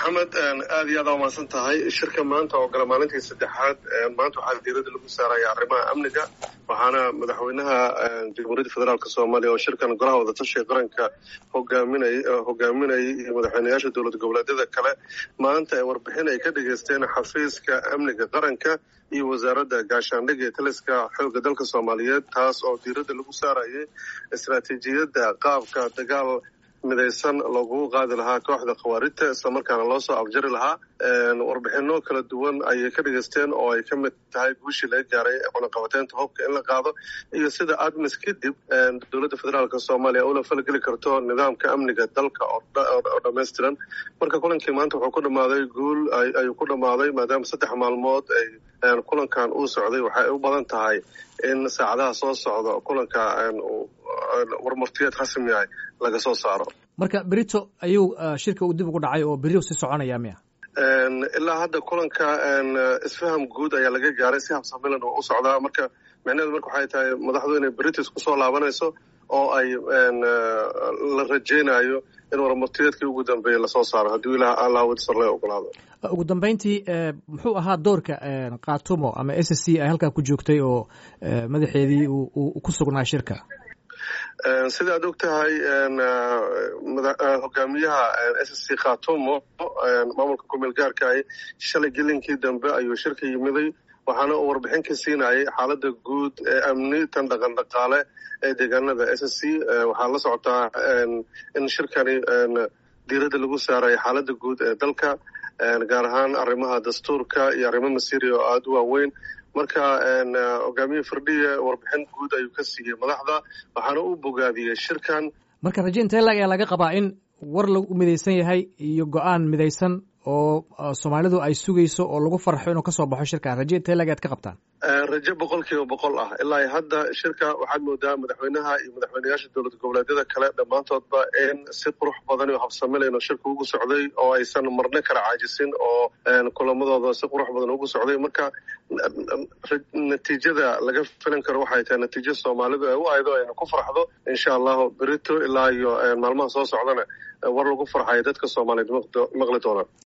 maxamed aad iyo aad aa umahadsan tahay shirka maanta oo gala maalintii saddexaad maanta waxaa diirada lagu saaraya arrimaha amniga waxaana madaxweynaha jamhuuriyadda federaalk soomaaliya oo shirkan golaha wadatashiga qaranka hogaaminay hogaaminayay iyo madaxweyneyaasha dowlad goboleedyada kale maanta ay warbixin ay ka dhageysteen xafiiska amniga qaranka iyo wasaaradda gaashaandhigga ee taliska xoogga dalka soomaaliyeed taas oo diiradda lagu saarayay istaraatiijiyadda qaabka dagaal midaysan loogu qaadi lahaa kooxda khawaarijta islamarkaana loo soo afjari lahaa warbixino kala duwan ayay ka dhageysteen oo ay ka mid tahay guushii laga gaaray cunaqabateynta hubka in la qaado iyo sida admis kadib dowladda federaalk soomaaliya ula falgeli karto nidaamka amniga dalka oo dhammaystiran marka kulankii maanta wuxuu ku dhammaaday guul ayuu ku dhammaaday maadaama saddex maalmood ay kulankan uu socday waxay u badan tahay in saacadaha soo socda kulanka warmartiyeed rasmi ah laga soo saaro marka berito ayuu shirka uu dib ugu dhacay oo beri sii soconaya miya ilaa hadda kulanka isfaham guud ayaa laga gaaray si habsamilan oo u socdaa marka micnaheedu marka waxay tahay madaxdu inay britis kusoo laabanayso oo ay la rajeynayo in warmartiyeedkii ugu dambeeyey lasoo saaro haddii ilaah allaawdsarle ogolaado ugu dambeyntii muxuu ahaa doorka katumo ama s c ay halkaa ku joogtay oo madaxeedii uu ku sugnaa shirka sida aad og tahay hogaamiyaha s c khatumo maamulka kumeel gaarkaah shalay gelinkii dambe ayuu shirka yimiday waxaana uu warbixin ka siinayay xaaladda guud ee amni tan dhaqan dhaqaale ee deegaanada s c waxaa la socotaa in shirkani diiradda lagu saarayo xaaladda guud ee dalka gaar ahaan arrimaha dastuurka iyo arrimo masiiri oo aada u waaweyn marka hogaamiye firdhiye warbixin guud ayuu ka siiyey madaxda waxaana u bogaadiyey shirkan marka raje intee lag ayaa laga qabaa in war lagu midaysan yahay iyo go-aan midaysan oo soomaalidu ay sugayso oo lagu farxo inuu kasoo baxo shirkan raje intee lag aad ka qabtaan raje boqol kiiba boqol ah ilaa hadda shirka waxaad moodaa madaxweynaha iyo madaxweyneyaasha dowlad goboleedyada kale dhammaantoodba in si qurux badan iyo habsamilayno shirka ugu socday oo aysan marno kala caajisin oo kulamadooda si qurux badan ugu socday marka natiijada laga filan karo waxay tahay natiijo soomaalidu ay u aydo ayna ku farxdo insha allahu berito ilaa iyo maalmaha soo socdana war lagu farxayo dadka soomaaliyeed maqli doonaan